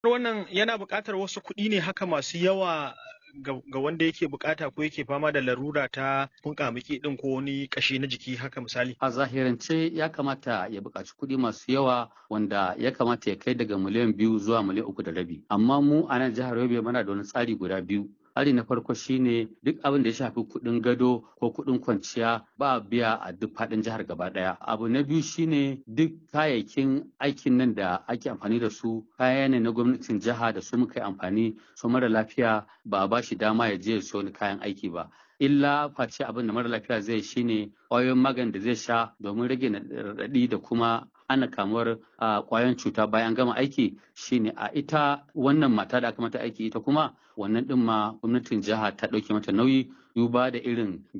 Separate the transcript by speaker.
Speaker 1: wannan yana buƙatar wasu kuɗi ne haka masu yawa ga wanda yake bukata ko yake fama da larura ta kunkamiki din ko wani kashi na jiki haka misali
Speaker 2: a zahirance ya kamata ya buƙaci kuɗi masu yawa wanda ya kamata ya kai daga miliyan biyu zuwa miliyan uku da rabi amma mu a nan jihar yobe muna da wani tsari guda biyu tsari na farko shine duk abin da ya shafi kuɗin gado ko kuɗin kwanciya ba biya a duk faɗin jihar gaba ɗaya abu na biyu shine duk kayayyakin aikin nan da ake amfani da su kaya ne na gwamnatin jiha da su muka yi amfani su mara lafiya ba a ba shi dama ya je ya siyo kayan aiki ba illa face abin da mara lafiya zai shine ƙwayoyin magani da zai sha domin rage raɗaɗi da kuma ana kamuwar ƙwayoyin cuta bayan gama aiki shine a ita wannan mata da aka mata aiki ita kuma wannan ɗin ma gwamnatin jiha ta ɗauke mata nauyi duba da irin